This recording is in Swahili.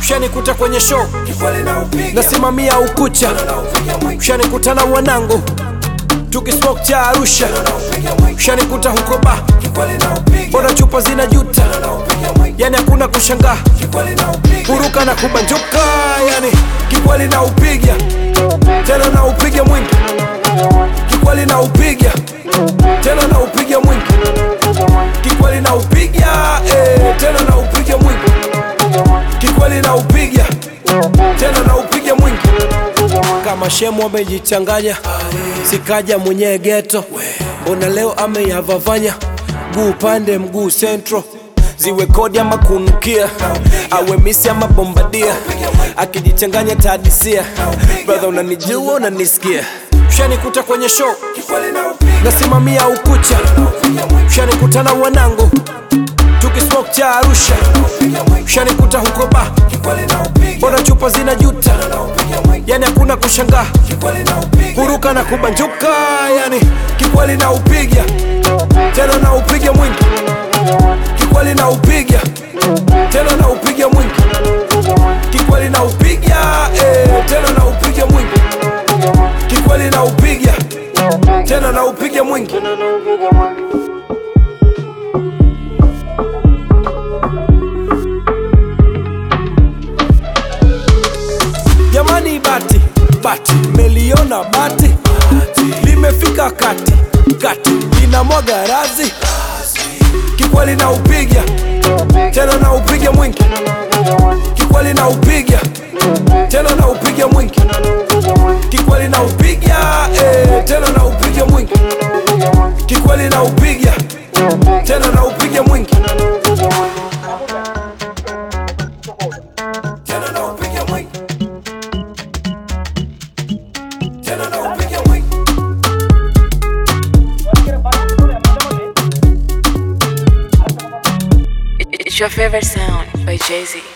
Ushanikuta kwenye show kikweli na upiga nasimamia ukucha, na upiga mwingi ushanikuta na wanangu tukismoke cha Arusha, na upiga mwingi ushanikuta huko ba, kikweli na upiga mbona chupa zinajuta, na upiga mwingi yani hakuna kushangaa, kikweli na upiga kuruka na kubanjuka, yani kikweli na upiga tena na upiga mwingi, kikweli na upiga tena na upiga mwingi, kikweli na upiga eh, tena na upiga mwingi, kikweli na upiga tena na upiga mwingi. Kama shemu amejichanganya, sikaja mwenyewe geto, mbona leo ameyavavanya, mguu upande mguu central ziwe kodi ama kunukia awe misi ama bombadia akijichanganya tadisia brother unanijua unanisikia ushanikuta kwenye show kikweli na upiga nasimamia ukucha ushanikuta na wanangu tukismoke cha Arusha upiga mwingi ushanikuta huko ba kikweli na upiga mbona chupa zinajuta na upiga mwingi yani hakuna kushangaa kikweli na upiga kuruka na kubanjuka yani kikweli na upiga tena na upiga mwingi kikweli na upiga tena na upiga mwingi kikweli na upiga eh, tena na upiga mwingi kikweli na upiga tena na upiga mwingi jamani bati bati meliona bati limefika kati kati linamwaga razi kikweli na upiga tena na upiga mwingi kikweli na upiga tena na upiga mwingi kikweli na upiga eh, tena na upiga mwingi kikweli na upiga tena na upiga mwingi tena na upiga mwingi tena na upiga mwingi It's your favorite sound by Jay Z.